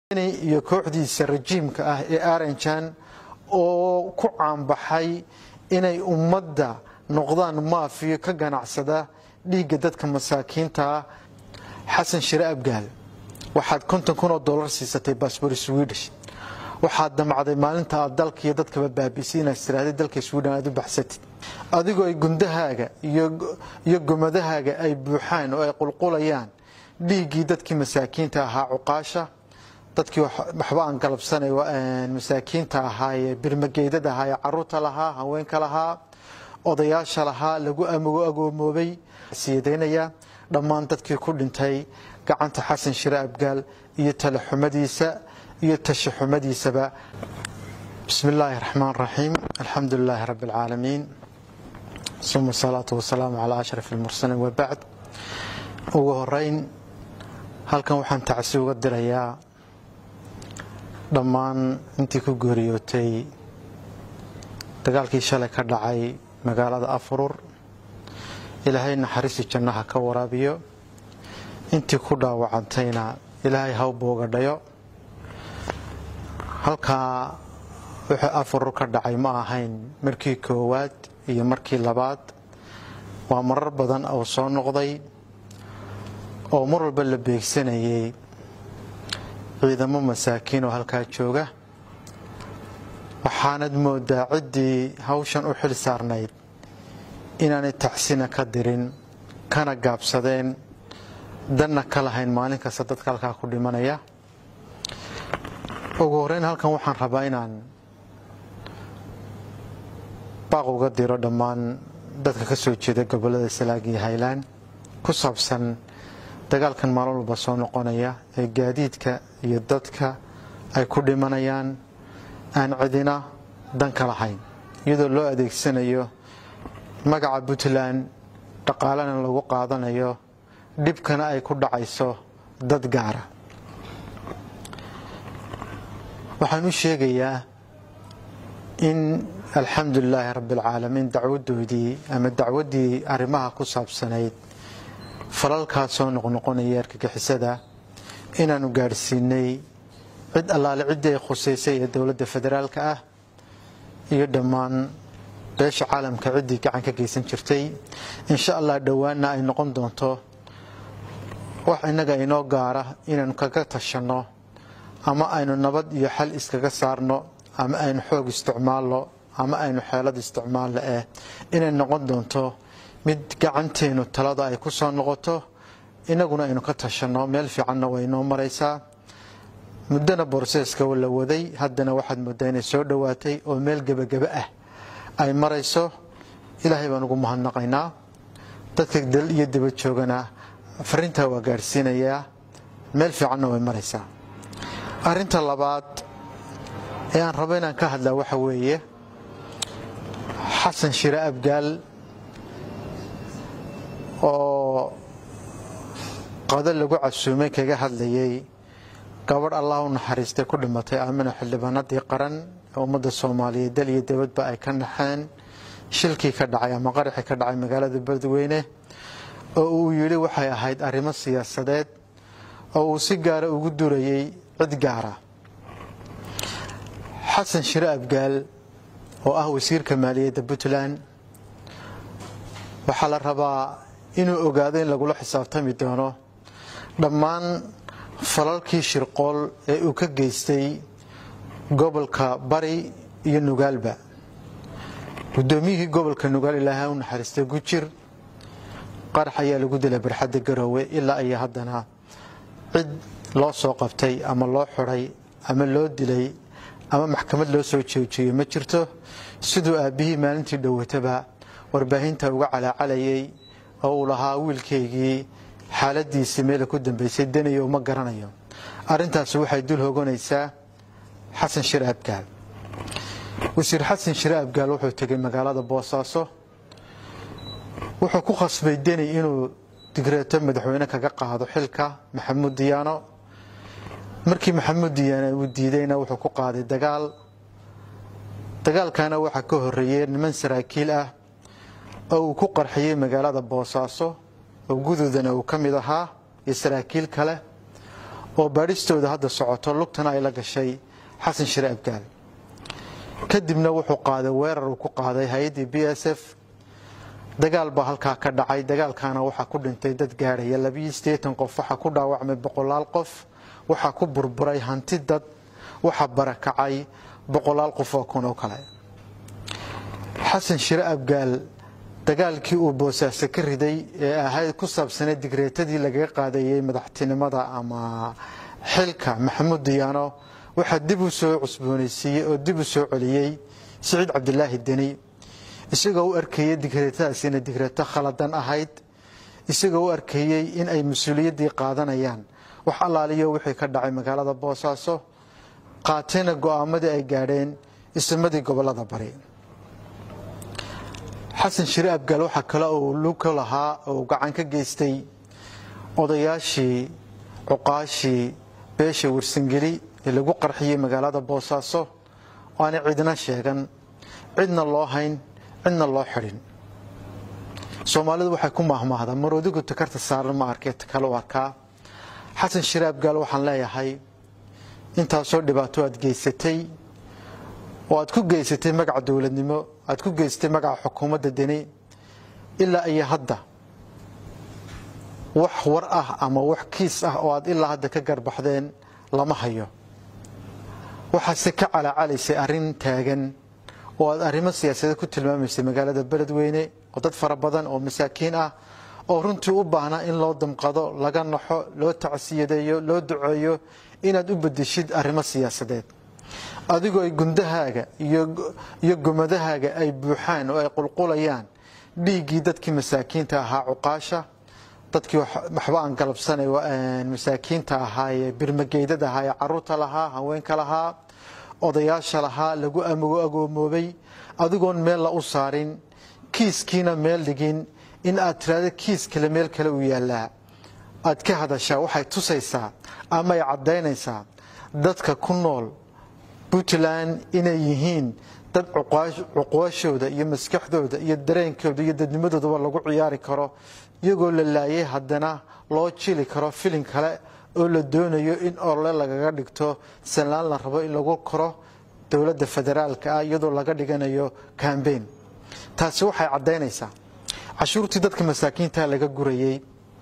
iyo kooxdiisa rajiimka ah ee aranjan oo ku caanbaxay inay ummadda noqdaan maafiyo ka ganacsada dhiigga dadka masaakiinta ah xasan shire abgaal waxaad konton kun oo dollar siisatay baasbor swedish waxaad damacday maalinta aad dalka iyo dadkaba baabisay inaad tiraahday dalka sweden aad u baxsatid adigoo ay gundahaaga iyo gomadahaaga ay buuxaan oo ay qulqulayaan dhiiggii dadkii masaakiinta ahaa cuqaasha dadkii waxba aan galabsanay masaakiinta ahaa ee birmageydada ahaa ee caruurta lahaa haweenka lahaa odayaasha lahaa lagu agoomoobay siyadaynaya dhammaan dadkii ku dhintay gacanta xasan shire abgaal iyo talaxumadiisa iyo tashaxumadiisaba bismi illaahi raxmaan raxiim alxamdu lilaahi rabbi alcaalamiin suma asalaatu wasalaamu calaa ashraf almursaliin wabacd ugu horeyn halkan waxaan tacsi uga dirayaa dhammaan intii ku geeriyootay dagaalkii shalay ka dhacay magaalada afurur ilaahay naxariisi jannaha ka waraabiyo intii ku dhaawacantayna ilaahay haw booga dhayo halkaa wuxuu afurur ka dhacay ma ahayn markii koowaad iyo markii labaad waa marar badan oo soo noqday oo mar walba la beegsanayay ciidamo masaakiin oo halkaa jooga waxaanad moodaa ciddii hawshan u xil saarnayd inaanay tacsina ka dirin kana gaabsadeen danna ka lahayn maalin kasta dadka halkaa ku dhimanaya ugu horeyn halkan waxaan rabaa inaan baaq uga diro dhammaan dadka ka soo jeeda gobollada salaag iyo haylaan ku saabsan dagaalkan maalin walba soo noqonaya ee gaadiidka iyo dadka ay ku dhimanayaan aan cidina dan ka lahayn iyadoo loo adeegsanayo magaca puntland dhaqaalena lagu qaadanayo dhibkana ay ku dhacayso dad gaara waxaan u sheegayaa in alxamdu lilaahi rabbi alcaalamiin dacwadoodii ama dacwaddii arrimaha ku saabsanayd falalkaa soo noqnoqonaya argagixisada inaanu gaadhsiinay cid allaale ciddii ay khusaysay ee dowladda federaalka ah iyo dhammaan beesha caalamka ciddii gacan ka geysan jirtay insha allah dhowaanna ay noqon doonto wax innaga inoo gaara inaanu kaga tashanno ama aynu nabad iyo xal iskaga saarno ama aynu xoog isticmaalno ama aynu xeelad isticmaalno eh inay noqon doonto mid gacanteenu talada ay ku soo noqoto innaguna aynu ka tashanno meel fiicanna way inoo maraysaa muddona borseeska la waday haddana waxaad moodaa inay soo dhowaatay oo meel gebagebe ah ay marayso ilaahay baan ugu mahadnaqaynaa dadka dal iyo daba joogana fariintaa waa gaadhsiinayaa meel fiicanna way maraysaa arrinta labaad ee aan rabo inaan ka hadlaa waxa weeye xasan shire abgaal oo qado lagu casuumay kaga hadlayay gabadh allah u naxariistay ku dhimatay aamina xildhibaanadii qaran ee ummadda soomaaliyeed dal iyo dibadba ay ka naxeen shilkii ka dhacay ama qaraxii ka dhacay magaalada beledweyne oo uu yidhi waxay ahayd arrimo siyaasadeed oo uu si gaara ugu durayay cid gaara xasan shire abgaal oo ah wasiirka maaliyadda puntland waxaa la rabaa inuu ogaado in lagula xisaabtami doono dhammaan falalkii shirqool ee uu ka geystay gobolka bari iyo nugaalba guddoomiyihii gobolka nugaal ilaahay u naxariistay gujir qarax ayaa lagu dilay barxadda garoowe ilaa iyo haddana cid loo soo qabtay ama loo xidhay ama loo dilay ama maxkamad loo soo joojiyey ma jirto siduu aabbihii maalintii dhowataba warbaahinta uga calaacalayay oo uu lahaa wiilkaygii xaaladiisii meela ku dambaysay danayo uma garanayo arrintaasi waxay dul hoganaysaa xasan shire abgaal wasiir xasan shire abgaal wuxuu tegay magaalada boosaaso wuxuu ku khasbay deni inuu digreeto madaxweyne kaga qaado xilka maxamuud diyaano markii maxamuud diyaano uu diidayna wuxuu ku qaaday dagaal dagaalkana waxaa ka horeeyey niman saraakiil ah oo uu ku qarxiyey magaalada boosaaso oo gududana uu ka mid ahaa iyo saraakiil kale oo baadhistooda hadda socoto lugtana ay la gashay xasan shire abgaal kadibna wuxuu qaaday weerar uu ku qaaday hay-addii b s f dagaal baa halkaa ka dhacay dagaalkaana waxaa ku dhintay dad gaadhaya labiyo siddeetan qof waxaa ku dhaawacmay boqolaal qof waxaa ku burburay hanti dad waxaa barakacay boqolaal qof oo kun oo kale xasan shire abgaal dagaalkii uu boosaaso ka riday ee ahayd ku saabsanay digreetadii lagaga qaadayey madaxtinimada ama xilka maxamuud diyaano waxaa dib u soo cusboonaysiiyey oo dib u soo celiyey siciid cabdilaahi deni isagoo u arkayey digreetadaas inay digreeto khaladan ahayd isagoo u arkayey in ay mas-uuliyaddii qaadanayaan wax allaaliyo wixii ka dhacay magaalada boosaaso qaatayna go'aamadii ay gaadheen isimadii gobolada bari xasan shire abgaal waxaa kale uu luka lahaa oo gacan ka geystay odayaashii cuqaashii beesha warsangeli ee lagu qarxiyey magaalada boosaaso oo aanay cidna sheegan cidna loo hayn cidna loo xidhin soomaalidu waxay ku maahmaahdaa marodigu takarta saaran ma arkee takale u arkaa xasan shire abgaal waxaan leeyahay intaasoo dhibaato aad geysatay oo aad ku geysatay magaca dowladnimo aad ku geysatay magaca xukuumadda deni ilaa iyo hadda wax war ah ama wax kiis ah oo aad ilaa hadda ka garbaxdeen lama hayo waxaase ka calacalaysay arrin taagan oo aad arrimo siyaasadeed ku tilmaamaysay magaalada beledweyne oo dad fara badan oo masaakiin ah oo runtii u baahnaa in loo damqado laga naxo loo tacsiyadeeyo loo duceeyo inaad u bedeshid arrimo siyaasadeed adigoo ay gundahaaga iyo gumadahaaga ay buuxaan oo ay qulqulayaan dhiiggii dadkii masaakiinta ahaa cuqaasha dadkii waxba aan galabsanay masaakiinta ahaayee birmageydada ahaa ee caruurta lahaa haweenka lahaa odayaasha lahaa lagu agoomoobay adigoon meel la u saarin kiiskiina meel dhigin in aad tiraahdo kiis kale meel kale u yaallaa aad ka hadashaa waxay tusaysaa ama ay caddaynaysaa dadka ku nool puntland inay yihiin dad cuqwaashooda iyo maskaxdooda iyo dareenkooda iyo dadnimadoodaba lagu ciyaari karo iyagoo la laayay haddana loo jili karo filin kale oo la doonayo in orle lagaga dhigto sanlaan la rabo in lagu koro dowladda federaalka ah iyadoo laga dhiganayo cambain taasi waxay caddaynaysaa cashuurtii dadka masaakiinta laga gurayey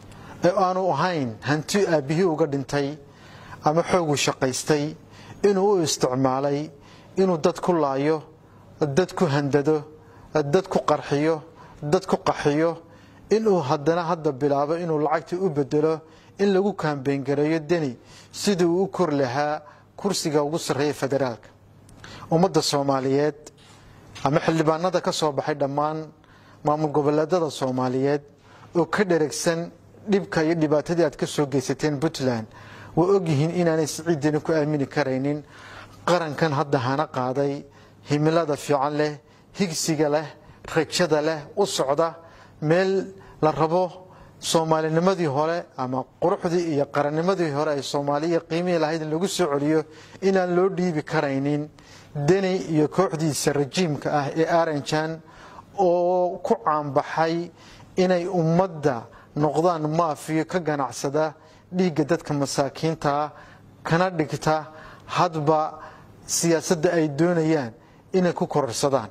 ee aanu ahayn hanti aabbihii uga dhintay ama xoogu shaqaystay inuu u isticmaalay inuu dad ku laayo dad ku handado dad ku qarxiyo dad ku qaxiyo inuu haddana hadda bilaabo inuu lacagtii u bedelo in lagu kaambeyngareeyo deni sidii uu u kor lahaa kursiga ugu sarreeya federaalka ummadda soomaaliyeed ama xildhibaanada ka soo baxay dhammaan maamul goboleedada soomaaliyeed oo ka dheregsan dhibka iyo dhibaatadii aad ka soo geysateen puntland waa ogyihiin inaanay siciiddani ku aamini karaynin qarankan hadda hana qaaday himilada fiican leh higsiga leh rajada leh u socda meel la rabo soomaalinimadii hore ama quruxdii iyo qarannimadii hore ay soomaaliya qiimihii lahayd in lagu soo celiyo inaan loo dhiibi karaynin deni iyo kooxdiisa rajiimka ah ee aranjan oo ku caanbaxay inay ummadda noqdaan maafiyo ka ganacsada dhiigga dadka masaakiintaa kana dhigta hadba siyaasadda ay doonayaan inay ku kororsadaan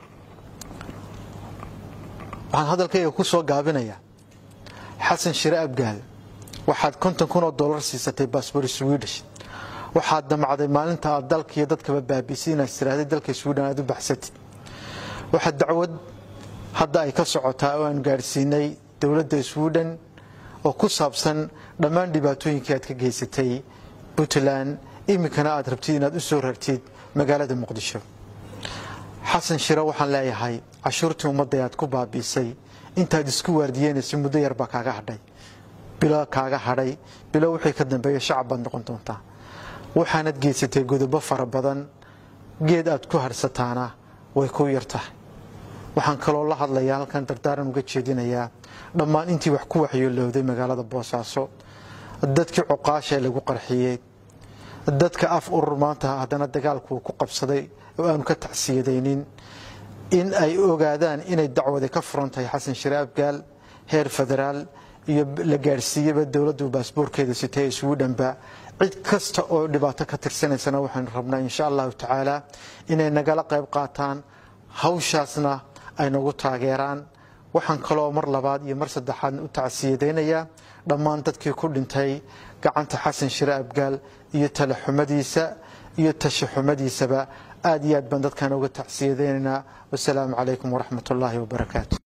waxaan hadalkayga ku soo gaabinayaa xasan shire abgaal waxaad konton kun oo dollar siisatay baasbor swedish waxaad damacday maalinta aad dalka iyo dadkaba baabiisay inaad tiraahday dalka sweden aad u baxsatid waxaa dacwad hadda ay ka socotaa oo aan gaadhsiinay dowladda sweden oo ku saabsan dhammaan dhibaatooyinkii aad ka geysatay puntland iminkana aad rabtid inaad u soo rartid magaalada muqdisho xasan shire waxaan leeyahay cashuurtii ummadda aad ku baabiisay intaad isku waardiyeynaysa muddo yar baa kaaga hadhay bilo kaaga hadhay bilo wixii ka dambeeya shacab baad noqon doontaa waxaanad geysatay godobo fara badan geed aad ku harsataana way ku yar tahay waxaan kaloo la hadlayaa halkan dardaaran uga jeedinayaa dhammaan intii wax ku waxyeelowday magaalada boosaaso dadkii cuqaasha ee lagu qarxiyey dadka af urur maanta haddana dagaalku ku qabsaday oo aanu ka tacsiyadaynin in ay ogaadaan inay dacwadi ka furan tahay xasan shire abgaal heer federaal iyo la gaadhsiiyaba dowladdu baasboorkeeda sitay isugu dhanba cid kasta oo dhibaato ka tirsanaysana waxaynu rabnaa insha allahu tacaala inay nagala qayb qaataan hawshaasna ay nagu taageeraan waxaan kaloo mar labaad iyo mar saddexaad u tacsiyadaynayaa dhammaan dadkii ku dhintay gacanta xasan shire abgaal iyo talaxumadiisa iyo tashaxumadiisaba aad iyo aad baan dadkan uga tacsiyadaynaynaa wasalaamu calaykum waraxmat ullaahi wabarakaatu